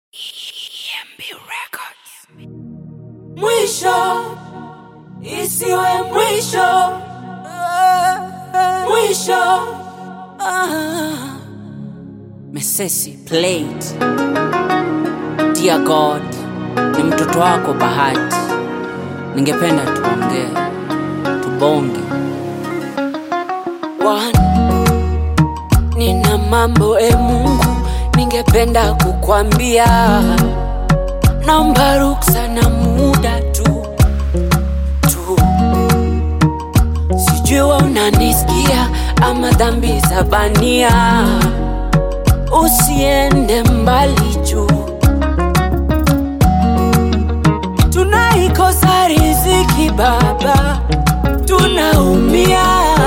Mwisho isiwe mwisho, mwisho. Ah. Mesesi played. Dear God, ni mtoto wako Bahati, ningependa tuongee, tubonge. One, nina mambo e Mungu, ningependa kukwambia, naomba ruksa na muda tu tu, sijui wewe unanisikia ama dhambi za bania, usiende mbali juu tunaikosa riziki Baba, tunaumia,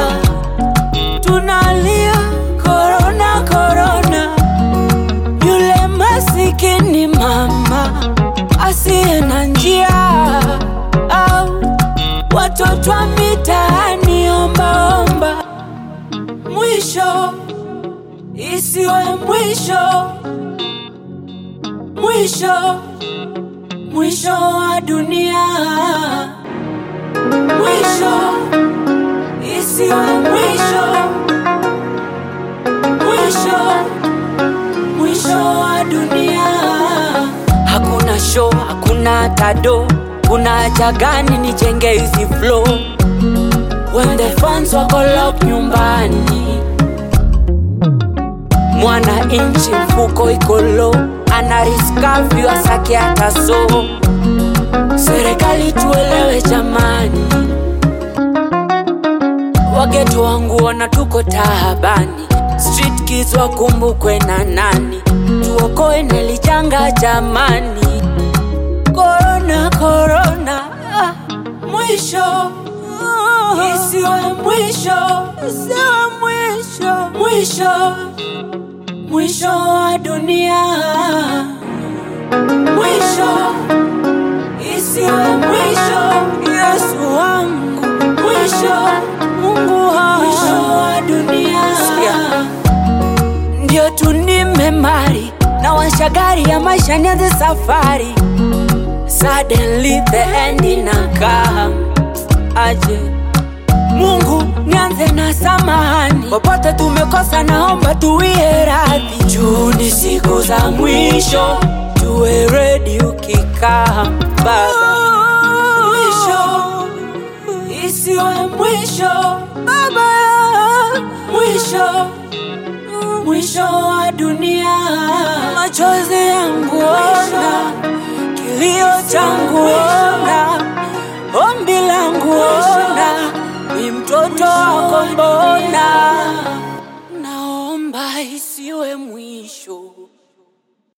tunalia korona korona. Yule masikini mama asiye na njia, au watoto wa mitaani ombaomba, mwisho isiwe mwisho, mwisho mwisho wa dunia, mwisho isiwe mwisho, mwisho mwisho wa dunia. Hakuna show, hakuna tado, kuna haja gani nijenge hizi flow when the fans wako lock nyumbani mwana inchi mfuko iko low anariskavyu asake hata so serikali tuelewe jamani wageto wangu wana tuko tahabani street kids wakumbukwe na nani tuokoe nelijanga jamani korona korona ah, mwisho isiwe mwisho isiwe mwisho mwisho mwisho wa dunia, mwisho isiwe mwisho. Yesu wangu, mwisho Mungu wangu, mwisho wa dunia. Sikia. Ndio tu nimemari na washagari ya maisha nianze safari, suddenly the end inakam aje Mungu nianze na samahani, popote tumekosa, naomba tuwie radhi. Juu ni siku za mwisho, tuwe ready ukikaa Baba. Mwisho isiwe mwisho Baba, mwisho mwisho wa dunia. Machozi yangu ona, kilio changu ona, ombi langu ona ni mtoto wako mbona, naomba isiwe